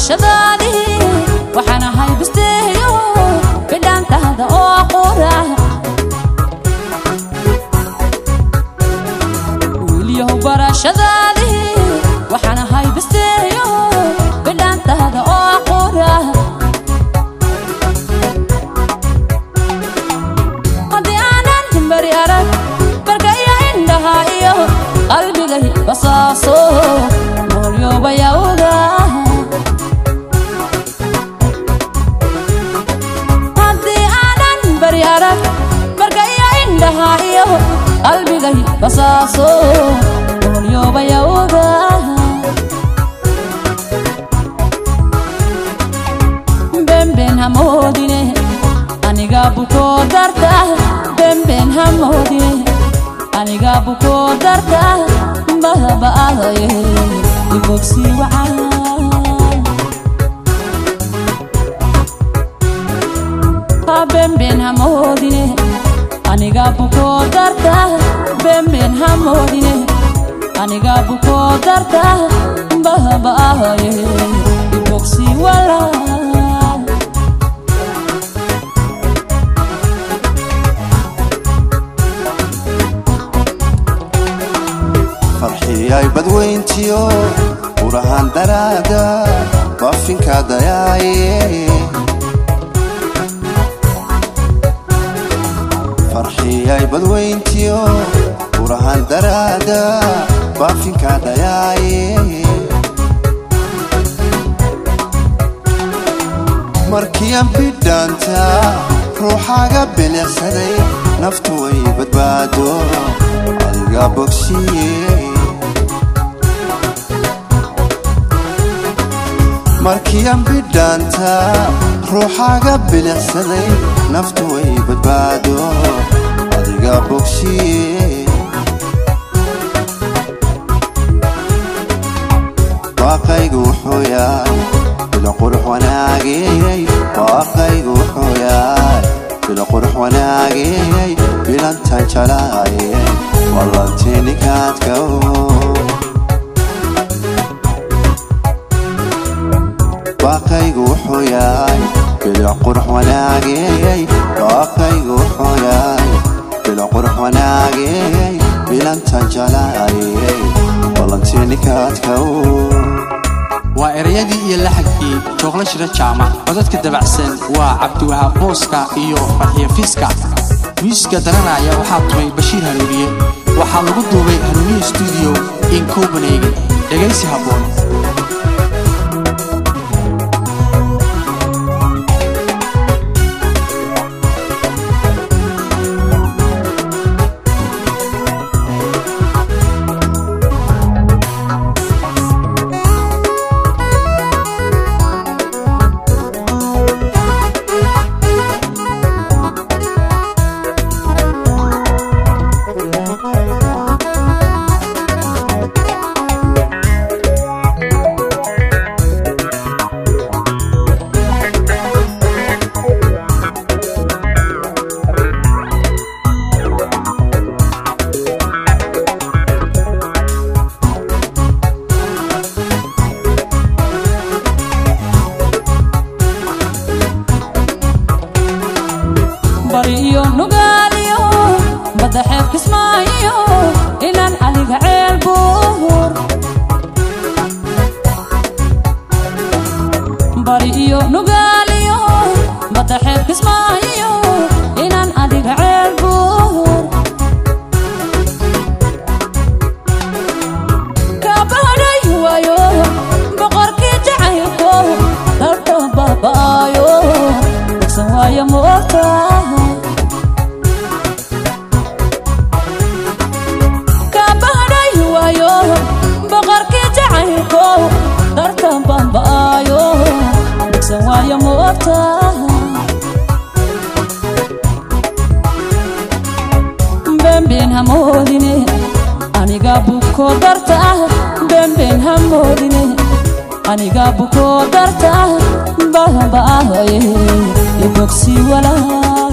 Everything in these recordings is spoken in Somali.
barashadaadii waxaan ahay bisteeyo bidhaantaada oo qura wiilyahow barashadaadii waxaan ahay bisteeyo bidhaantaada oo qura haddii aanan himbari arag barkaya indhaha iyo qalbigay basaaso noolyobayawga haddii aanan bari arag barkaya indhaha iyo qalbigay basaaso noolyobayawga bemben hamoodine aniga bukoo darta bemben hamoodine aniga bukoo darta bahbaaye ibogsi wacaan ha bemben hamoodine aniga bukoo darta bemben hamoodine aniga bukoo darta bahbaaye ibogsi walaa farxiyay badweyntiyo urahan daraada baafinka dayaaye farxiyay badweyntiyo urahan daraada baafinka dayaaye markiyan bidhaanta ruuxaaga biliqsaday naftu way badbaado adiga bogsiye markiyan bidhaanta ruuxaaga biliqsaday naftu way badbaado adiga bogsiye waaqaygu wuxuu yahay bilo qurux wanaagiyey waaqaygu wuxuu yahay bilo qurux wanaagiyey bilantan jalaayey wallantiinikaadka waaqaygu wuxuu yahay bilo qurux wanaagiyey waaqaygu wuxuu yahay bilo qurux wanaagiyey bilantan jalaayey wallantiinikaadka waa erayadii iyo laxagkii jooqla shira jaamac codadka dabacsan waa cabdiwahaab booska iyo farxiyo fiiska miusiska daranaya waxaa tumay bashiir hanuuniye waxaa lagu duubay hanuuniye stuudiyo in copenhagen dhegaysi habboon bari iyo nugaaliyo badda xeeb kismaayo inaan adiga ceel buur bari iyo nugaaliyo badda xeeb kismaayo inaan adiga ceel buur kaabahadhay waayo boqorkii jacaylko dalka baaba'aayo bogsan waayo ma ogtaha kaabahadhay waayo boqorkii jacaylko dalka baaba'aayo bogsan waayo ma ogtaha bemben hamoodine aniga buko darta bemben hamoodine aniga buko darta bahbaaye ibogsi walaa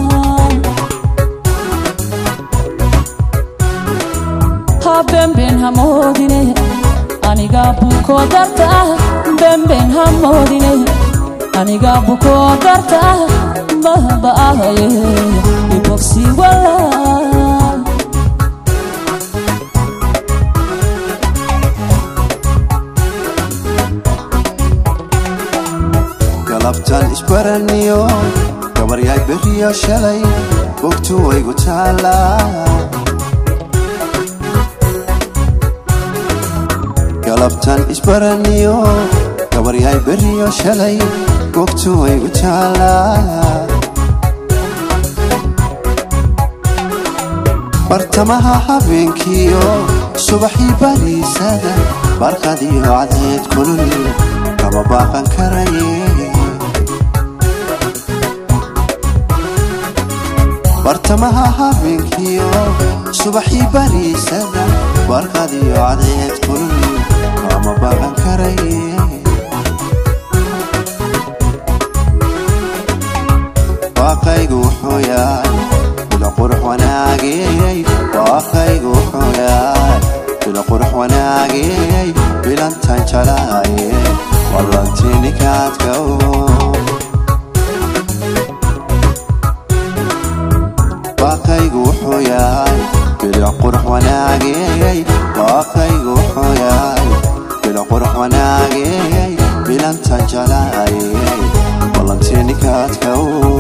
ha bemben hamoodine aniga bukoo darta ah beenbeen ha moodine aniga bukoo darta ah bahba'ahaye ibogsi walaal galabtan isbaraniyo gabaryaay beriyo shalay bogtu waygu taallaa galabtan isbaraniyo gabaryaay beriyo shalay bogtu waygu taallaa bartamaha habeenkiyo subaxii bariisada barqadiyo cadceed kulul kama baaqan karaye bartamaha habeenkiyo subaxii bariisada barqadiyo cadceed kulul kama baaqan karaye waaqaygu wuxuu yahay bila qurux wanaagey waaqaygu wuxuu yahay bila qurux wanaagey bilantan jalaaye wallantinikaadka waaqaygu wuxuu yahay bila qurux wanaagey waaqaygu wuxuu yahay bila qurux wanaagey bilantan jalaaye wallantinikaadka